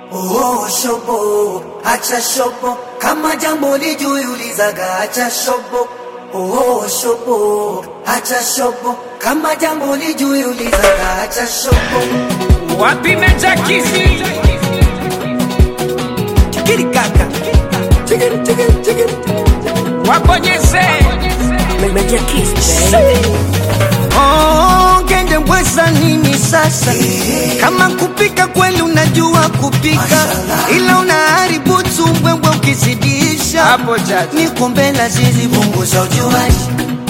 Oh, shobo, acha shobo, kama jambo lijui ulizaga, acha shobo. Oh, shobo, acha shobo, kama jambo lijui ulizaga, acha shobo. Wapi Meja Kizi? Chikiri kaka, chikiri chikiri chikiri. Wabonyeze. Meja Kiss, baby. Oh, ngende mbweza nini sasa? Kama kupika kweli unajua kupika, ila unaharibu tumbwembwe ukizidisha. Hapo chacha. Niko mbele zizi Punguza ujuaji,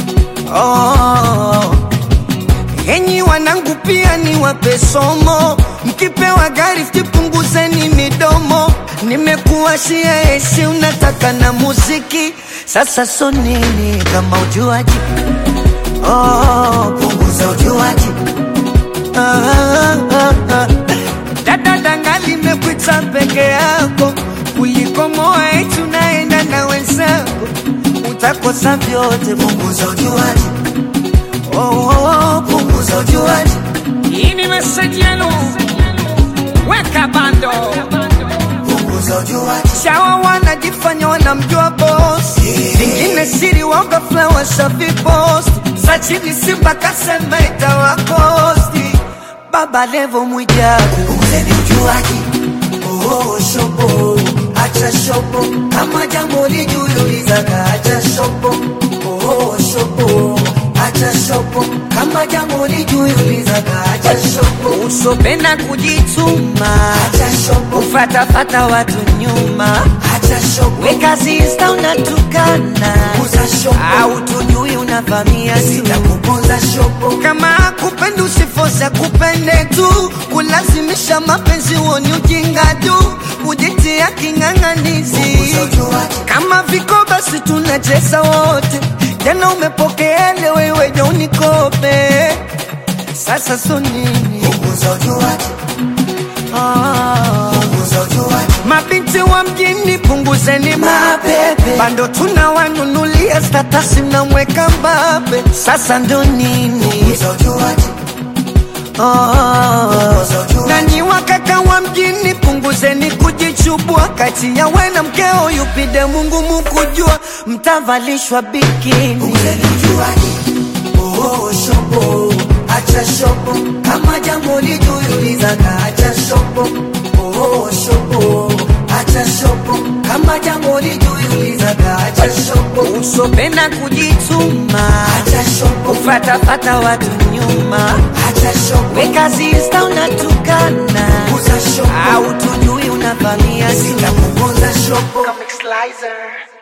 Oh, enyi wanangu pia ni wape somo, mkipewa gari punguzeni midomo. Nimekuwashia esi, unataka na muziki, sasa so nini kama ujuaji? Oh, punguza ujuaji, ah, ah, ah, ah. Dada danga limekuita peke yako kuliko moa eti unaenda na wenzako, utakosa vyote. punguza ujuaji, Oh, oh, oh, punguza ujuaji, Hii ni message yenu. Weka bando. punguza ujuaji, Shawa wanajifanya wanamjua boss, vingine siri waoga flower safi post, za chini simba kasema itawakosti. Baba Levo Mwijaku punguzeni ujuaji. Oh, shobo, acha shobo, kama jambo lijui ulizaga, acha shobo. Oh, shobo, acha shobo, kama jambo lijui ulizaga, acha shobo. usopenda kujituma, Acha shobo, ufatafata watu nyuma, acha shobo, weka zista unatukana, punguza shobo, au tujui unavamia tu sitakupunza shobo. kama kupenda usifosa kupende tu kulazimisha mapenzi woni ujinga tu kujitia king'ang'anizi Punguza ujuaji, kama viko basi tunacheza wote jana upokeele wewe jo unikope sasa so nini punguza ujuaji, ah. punguza ujuaji, mabinti wa mjini punguzeni mapepe bando tunawanunulia statasi mnamweka mbabe sasa ndo nini punguza ujuaji, Oh, nanyi wakaka wa mjini punguzeni kujichubua kati ya we na mkeo yupide Mungu mukujua mtavalishwa bikini punguzeni ujuaji. Oh, shobo, acha shobo, kama jambo lijui ulizaga, acha shobo. Oh, shobo, acha shobo, kama jambo lijui ulizaga, acha shobo. usopenda kujituma Acha shobo, ufatafata watu nyuma acha shobo, weka zista unatukana punguza shobo, au tujui unavamia tu sitakupunza shobo. Comic Slicer.